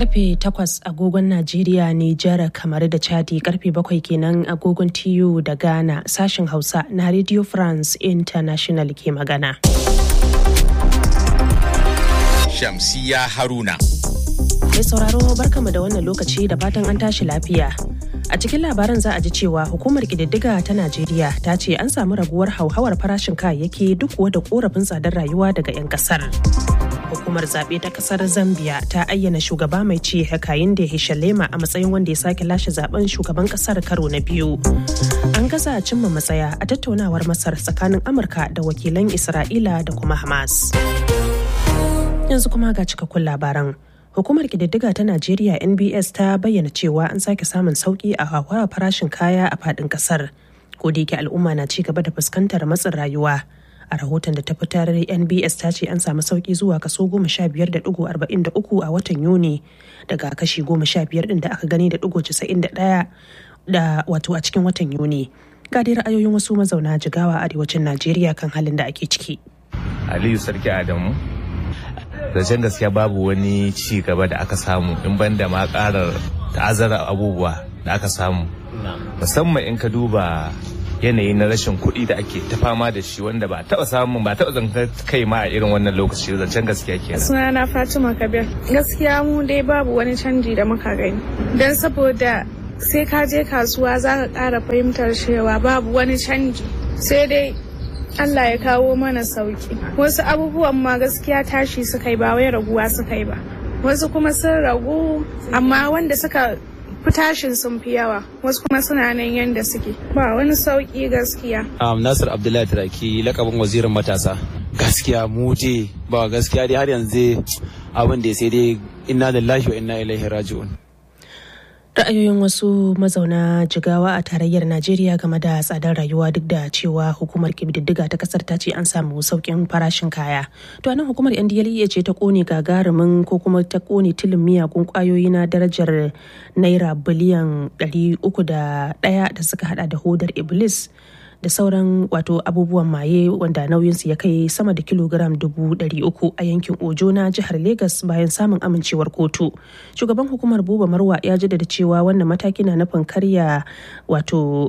karfe 8 agogon Najeriya, Nijar, kamar da Chadi karfe 7 kenan agogon TU da Ghana sashen Hausa na Radio France International ke magana. Shamsiya Haruna. Mai sauraro barkamu da wannan lokaci da fatan an tashi lafiya. A cikin labaran za a ji cewa hukumar ƙididdiga ta Najeriya ta ce an samu raguwar hauhawar farashin kayayyaki duk da korafin tsadar rayuwa daga 'yan kasar. Hukumar zaɓe ta ƙasar Zambia ta ayyana shugaba mai ci Hakainde Hishalema a matsayin wanda ya sake lashe zaben shugaban ƙasar karo na biyu. An gaza cimma matsaya a tattaunawar Masar tsakanin Amurka da wakilan Isra'ila da kuma Hamas. Yanzu kuma ga cikakkun labaran. Hukumar ƙididdiga ta Najeriya NBS ta bayyana cewa an sake samun sauƙi a hauhawar farashin kaya a faɗin ƙasar. Ko da yake al'umma na ci gaba da fuskantar matsin rayuwa. A rahoton da ta fitar NBS ta ce an samu sauƙi zuwa kaso goma sha biyar da ɗigo arba'in da uku a watan Yuni daga kashi goma sha biyar ɗin da aka gani da ɗigo casa'in da ɗaya da wato a cikin watan Yuni. Ga dai ra'ayoyin wasu mazauna jigawa arewacin Najeriya kan halin da ake ciki. Aliyu Sarki Adamu zancen gaskiya babu wani ci gaba da aka samu in banda ma karar ta'azzara abubuwa da aka samu musamman in ka duba yanayi na rashin kuɗi da ake ta fama da shi wanda ba taɓa samun ba taɓa zantar kai ma a irin wannan lokaci zancen gaskiya kenan sunana fatima kabir gaskiya mu dai babu wani canji da muka gani don saboda sai ka je kasuwa za ka ƙara fahimtar cewa babu wani canji sai dai Allah ya kawo mana sauki wasu abubuwan ma gaskiya tashi suka yi ba wai raguwa suka yi ba wasu kuma sun ragu amma wanda suka fi tashin sun fi yawa wasu kuma suna nan yanda suke ba wani sauki gaskiya um, nasir abdullahi turaki lakabin wazirin matasa gaskiya mu je ba gaskiya dai har yanzu abin da sai dai inna lillahi wa inna ilaihi raji'un ra'ayoyin wasu mazauna jigawa a tarayyar najeriya game da tsadar rayuwa duk da cewa hukumar kididdiga ta kasar ta ce an samu saukin farashin kaya to anan hukumar ndla ce ta kone gagarumin ko kuma ta kone tilin miyagun kwayoyi na darajar naira biliyan 301 da suka hada da hodar iblis da sauran wato abubuwan maye wanda nauyinsu ya kai sama da kilogram dubu ɗari uku a yankin ojo na jihar Legas bayan samun amincewar kotu shugaban hukumar buba marwa ya jaddada cewa wannan mataki na nufin karya wato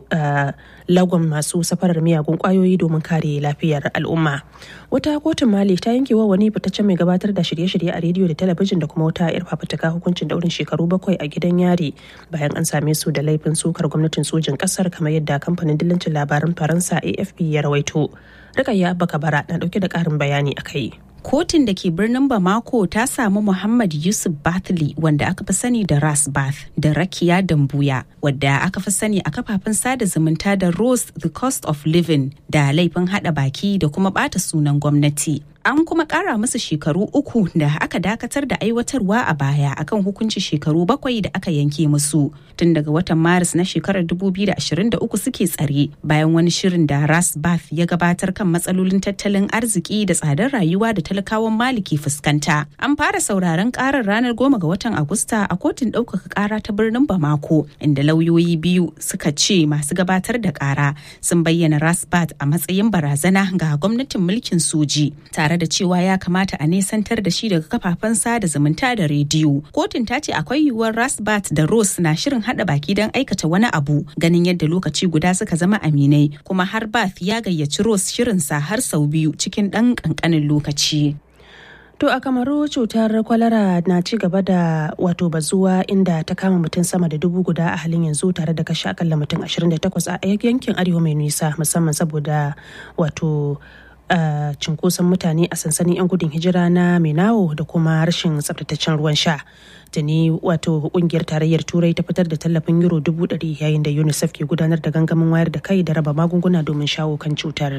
lagon masu safarar miyagun kwayoyi domin kare lafiyar al'umma wata kotun mali ta yanke wa wani fitaccen mai gabatar da shirye-shirye a rediyo da talabijin da kuma wata yar fafutuka hukuncin daurin shekaru bakwai a gidan yari bayan an same su da laifin sukar gwamnatin sojin kasar kamar yadda kamfanin dillancin labaran faransa afp ya rawaito rikayya bakabara na dauke da karin bayani a kai kotun da ke birnin bamako ta samu muhammad yusuf bathli wanda aka fi sani da ras bath da rakiya dambuya wadda aka fi sani a kafafen sada zumunta da rose the cost of living da laifin hada baki da kuma bata sunan gwamnati an kuma kara musu shekaru uku da aka dakatar da aiwatarwa a baya akan hukunci shekaru bakwai da aka yanke musu tun daga watan maris na shekarar 2023 suke tsare bayan wani shirin da ras bath ya gabatar kan matsalolin tattalin arziki da tsadar rayuwa da talakawan mali ke fuskanta an fara sauraron karar ranar goma ga watan agusta a kotun ɗaukaka kara ta birnin bamako inda lauyoyi biyu suka ce masu gabatar da kara sun bayyana ras bath a matsayin barazana ga gwamnatin mulkin soji tare tare da cewa ya kamata a nesantar da shi daga kafafen sada zumunta da rediyo. Kotun ta ce akwai yiwuwar Rasbat da Rose na shirin hada baki don aikata wani abu ganin yadda lokaci guda suka zama aminai kuma har Bath ya gayyaci Rose shirinsa har sau biyu cikin ɗan ƙanƙanin lokaci. To a kamaru cutar kwalara na ci gaba da wato bazuwa inda ta kama mutum sama da dubu guda a halin yanzu tare da kashe akalla mutum 28 a yankin arewa mai nisa musamman saboda wato Uh, cinkoson mutane a sansanin 'yan gudun hijira na menawo da kuma rashin tsabtataccen ruwan sha tuni wato kungiyar tarayyar turai ta fitar da tallafin euro dubu ɗari yayin da unicef ke gudanar da gangamin wayar da kai da raba magunguna domin shawo kan cutar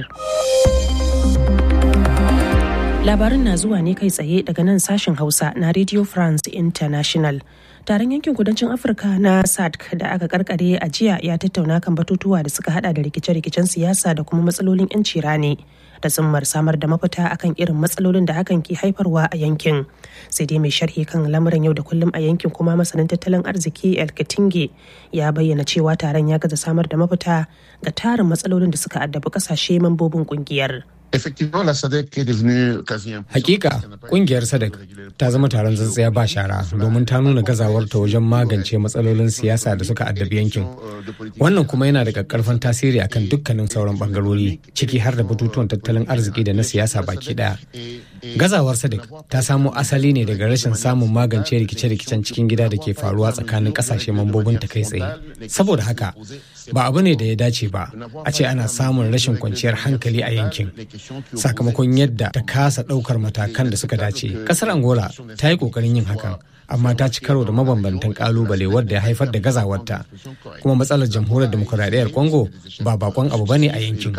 labarin na zuwa ne kai tsaye daga nan sashen hausa na radio france international taron yankin kudancin afirka na sadc da aka karkare a jiya ya tattauna kan batutuwa da suka hada da rikice-rikicen siyasa da kuma matsalolin 'yanci rani da tsimmar samar da mafita akan irin matsalolin da hakan ke haifarwa a yankin sai dai mai sharhi kan lamuran yau da kullum a yankin kuma masanin tattalin arziki el katinge ya bayyana cewa taron ya gaza samar da mafita ga tarin matsalolin da suka addabi kasashe mambobin kungiyar Hakika kungiyar Sadak ta zama taron tsintsiya ba shara domin ta nuna gazawarta wajen magance matsalolin siyasa da suka addabi yankin. Wannan kuma yana da kakkarfan tasiri akan dukkanin sauran bangarori ciki har da batutuwan tattalin arziki da na siyasa baki daya. Gazawar Sadak ta samo asali ne daga rashin samun magance rikice-rikicen cikin gida da ke faruwa tsakanin kasashe mambobin ta kai tsaye. Saboda haka ba abu ne da ya dace ba a ce ana samun rashin kwanciyar hankali a yankin sakamakon yadda ta kasa ɗaukar matakan da suka dace ƙasar angola ta yi ƙoƙarin yin hakan amma ta ci karo da mabambantan kalubale wadda ya haifar da gazawarta kuma matsalar jamhuriyar demokuraɗiyyar congo ba bakon abu bane a yankin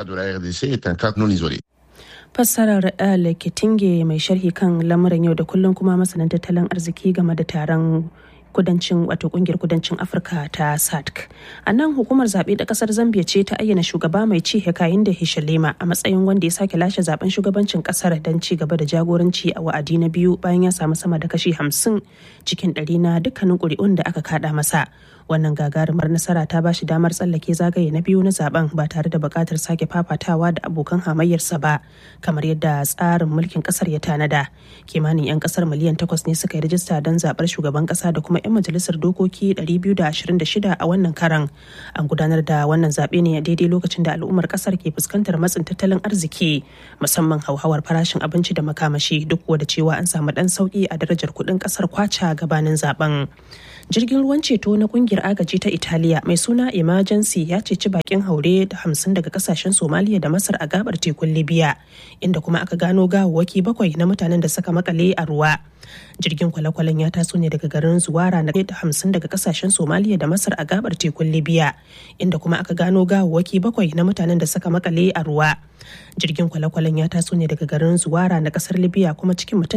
fassarar Ale Kitinge mai sharhi kan lamuran yau da kullum kuma masanin tattalin arziki game da taron kudancin wato kungiyar kudancin afirka ta sadc a nan hukumar zaɓe da ƙasar zambia ce ta ayyana shugaba mai ci hekayin da hishalema a matsayin wanda ya sake lashe zaben shugabancin ƙasar don ci gaba da jagoranci a wa'adi na biyu bayan ya samu sama da kashi hamsin cikin ɗari na dukkanin ƙuri'un da aka kaɗa masa wannan gagarumar nasara ta ba shi damar tsallake zagaye na biyu na zaben ba tare da buƙatar sake fafatawa da abokan hamayyarsa ba kamar yadda tsarin mulkin ƙasar ya tanada kimanin 'yan ƙasar miliyan takwas ne suka yi rajista don zaɓar shugaban ƙasa da kuma 'yan majalisar dokoki 226 a wannan karan an gudanar da wannan zaɓe ne a daidai lokacin da al'ummar ƙasar ke fuskantar matsin tattalin arziki musamman hauhawar farashin abinci da makamashi duk da cewa an samu ɗan sauƙi a darajar kuɗin ƙasar kwacha gabanin zaben jirgin ruwan ceto na kungiyar agaji ta italiya mai suna emergency ya ceci bakin haure da hamsin daga kasashen somaliya da masar a gabar tekun libya inda kuma aka gano gawawwaki bakwai na mutanen da suka makale a ruwa jirgin kwale-kwalen ya taso ne daga garin zuwara na da hamsin daga kasashen somaliya da masar a gabar tekun libya inda kuma aka gano gawawwaki bakwai na mutanen da suka makale a ruwa jirgin kwale-kwalen ya taso ne daga garin zuwara na kasar libya kuma cikin mutum